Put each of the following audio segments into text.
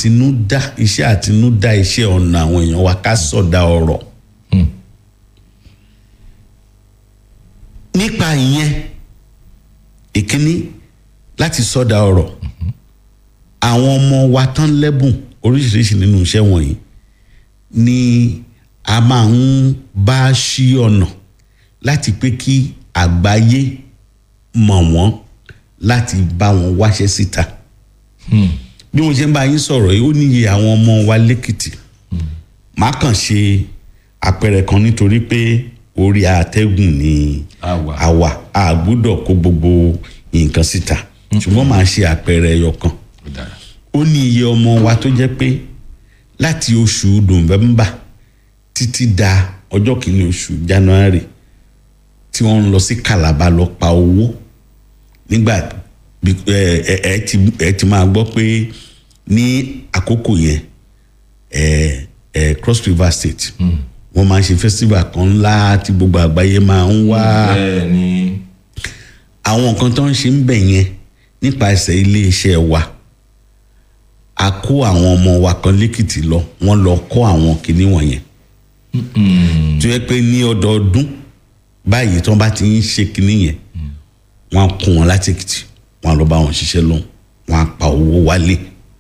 àtinúdá iṣẹ́ àtinúdá iṣẹ́ ọ̀nà àwọn èèyàn wa ká sọ̀dá ọ̀rọ̀ nípa ìyẹn ìkíní láti sọ̀dá ọ̀rọ̀ àwọn ọmọ wa tán lẹ́bùn oríṣiríṣi nínú iṣẹ́ wọ̀nyí ni a máa ń bá ṣí ọ̀nà láti pé kí àgbáyé mọ̀ wọ́n láti bá wọn wáṣẹ́ síta bí mo ṣe ń bá yín sọ̀rọ̀ yìí ó níye àwọn ọmọ wa lẹ́kìtì má kàn ṣe àpẹẹrẹ kan nítorí pé orí àtẹ́gùn ni Àwa. àwa a gbọ́dọ̀ kó gbogbo nǹkan síta ṣùgbọ́n máa ṣe àpẹẹrẹ ẹyọ kan ó dára ó ní iye ọmọ wa tó jẹ́ pé láti oṣù november títí da ọjọ́ kìíní oṣù january tí wọ́n ń lọ sí calabar lọ pa owó nígbà bí- ẹ ẹ ẹ ti ẹ ti máa gbọ́ pé ní àkókò yẹn ẹ ẹ cross river state wọ́n máa ń ṣe festival kan ńlá tí gbogbo àgbáyé máa ń wá bẹ́ẹ̀ ni àwọn nǹkan tó ń ṣe ń bẹ̀ yẹn nípasẹ̀ iléeṣẹ́ wa a kó àwọn ọmọ wa kan lẹ́kìtì lọ wọ́n lọ kọ́ àwọn kinní wọ̀nyẹn tó yẹ pé ní ọdọọdún báyìí tí wọ́n bá ti ń ṣe kinní yẹn wọ́n á kó wọn láti èkìtì wọ́n á lọ bá wọn ṣiṣẹ́ lọ́hùn wọ́n á pa owó wálé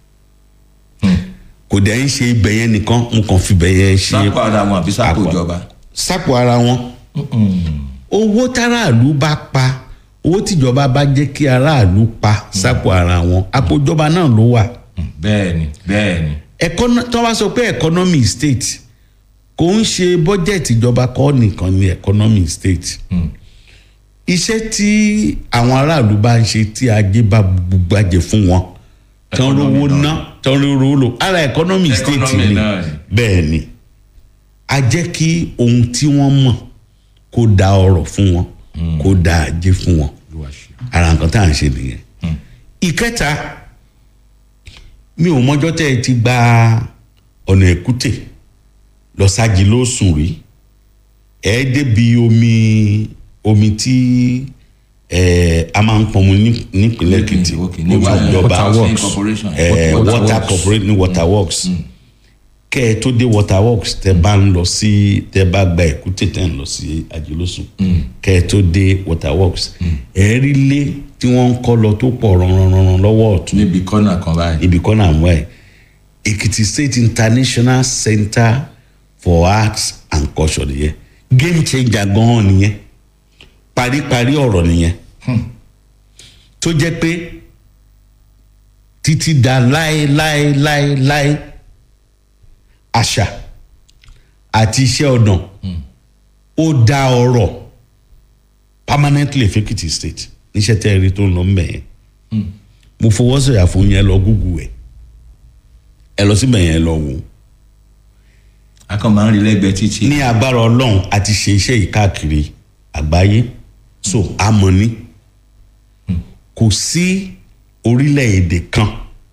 kò dẹ̀ ń ṣe ibẹ̀ yẹn nìkan n kàn fi ibẹ̀ yẹn ṣe sápò ara wọn àbí sápò Àpò. ìjọba sápò ara wọn owó táráàlú bá pa owó tíjọba bá jẹ́ kí aráàlú pa sápò ara wọn àpò ìjọba náà ló wà bẹ́ẹ̀ ni bẹ́ẹ̀ ni Econo- tó wá sọ pé economy state kò ń ṣe bọ́jẹ̀tì ìjọba kọ́ nìkan ní economy state iṣẹ́ tí àwọn aráàlú bá ń ṣe tí ajé bá gbàjẹ́ fún wọn tán Economy rówó náà. ná tán rówó lò ara economy state Economy ni náà ni. bẹ́ẹ̀ ni a jẹ́ kí ohun tí wọ́n mọ̀ kó da ọrọ̀ fún wọn kó da ajé fún wọn ara nǹkan tá à ń ṣe nìyẹn ìkẹta mi ò mọjọ́ tẹ́ ẹ ti gba ọ̀nà èkúté lọ ságì ló sùn rí ẹ débi omi omi tí ẹ a máa ń pọnmu ní- nípínlẹ̀ èkìtì Okay, ní omi wa- ìjọba Water Corporation. ẹ Water water Works. corporation ní water works kẹ́ ẹ tó dé water works tẹ́ bá ń lọ sí tẹ́ bá gba èkúté tẹ́ ń lọ sí àjẹlósùn kẹ́ ẹ tó dé water works ẹ rí ilé tí wọ́n ń kọ́ lọ tó pọ̀ rànrànràn lọ́wọ́ ọ̀tún níbi kọ́nà kan báyìí ibi kan náà wẹ̀ Ekiti State International Center for Arts and Culture nìyẹn game changer gan-an nìyẹn paríparí ọ̀rọ̀ nìyẹn tó jẹ́ pé títí da láéláéláéláé àṣà àti iṣẹ́ ọ̀nà ó dá ọrọ̀ permanently f'Ekiti State níṣẹ́ tẹ́ ẹ rí tó ń lọ mbẹ̀ yẹn mo fọwọ́ sọ̀yà fún yẹn lọ gúgù ẹ̀ ẹ lọ síbẹ̀ yẹn lọ wò ó a kàn máa ń rí lẹ́gbẹ̀ẹ́ títì ní agbára ọlọ́run a ti ṣe iṣẹ́ yìí káàkiri àgbáyé so a mọ̀ ní kò sí orílẹ̀-èdè kan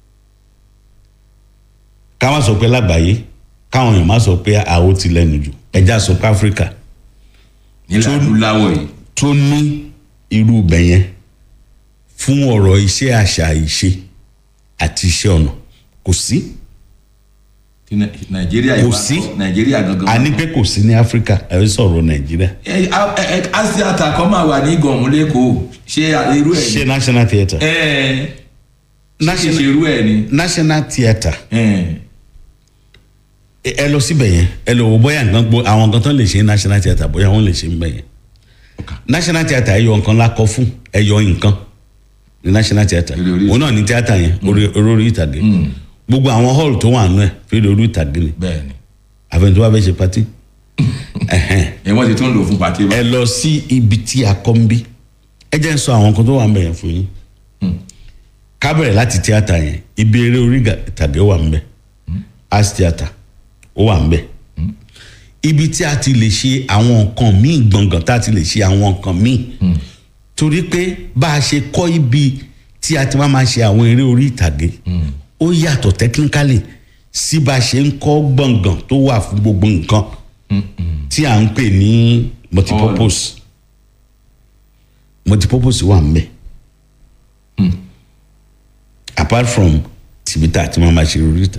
ká má sọ pé lágbàáyé káwọn èèyàn má sọ pé àwo ti lẹ́nu jù ẹja sọ pé áfíríkà nílẹ̀ adúláwọ̀ yìí tó ní irú ibẹ̀ yẹn fún ọ̀rọ̀ iṣẹ́ àṣà ìṣe àti iṣẹ́ ọ̀nà kò sí tí Nai- nàìjíríà yìí Kò wá sí. kọ́, nàìjíríà gangan a ní pé kò sí ní áfíríkà ẹ̀ ń sọ̀rọ̀ nàìjíríà ẹ a- ẹ- ẹ- asiata kan máa wà ní gọ̀ọ̀mù lẹ́kọ̀ọ́ ṣé irú ẹ̀ ṣe ni national theatre ẹ ṣe National- ṣe irú ẹ̀ ni national theatre ẹ ẹ ẹ lọ síbẹ̀ yẹn ẹ lọ wo bóyá nǹkan gbó àwọn nǹkan tó lè ṣe ní national theatre bóyá wọ́n lè ṣe ń bẹ̀ yẹn national theatre ẹ yọ nǹkan lákọ fún ẹ yọ nǹkan ní national theatre Eré orí òun náà ní theatre yẹn orí orí orí ìtàgé gbogbo àwọn hall tó wà nù ẹ fèrè orí ìtàgé ni bẹ́ẹ̀ ni àfẹn tó bá fẹ́ ṣe pati ẹ̀hẹ́n. ẹ wọ́n ti tún lò fún pàtí ẹ lọ sí ibi tí a kọ́ ń bí ẹ jẹ́ ń sọ àwọn nǹkan tó wà ń bẹ̀ yẹn fún yín ká bẹ̀rẹ̀ láti tíátà yẹn ibi eré orí ìgà- ìtàgé wà ń bẹ̀ arts theatre ó wà ń bẹ̀ ibi tí a ti lè ṣe àwọn nǹkan míì gbọ̀ngàn tá a ti lè ṣe àwọn nǹkan míì torí pé bá a ṣe kọ́ ibi tí a ti máa ma ṣe àwọn eré orí ìtàgé ó yàtọ̀ technically sí bá a ṣe ń kọ́ gbọ̀ngàn tó wà fún gbogbo nǹkan tí à ń pè ní multipurpose multipurpose wà ń bẹ̀ apart from tìbítà tí wọ́n máa ṣe orí ìtàgé.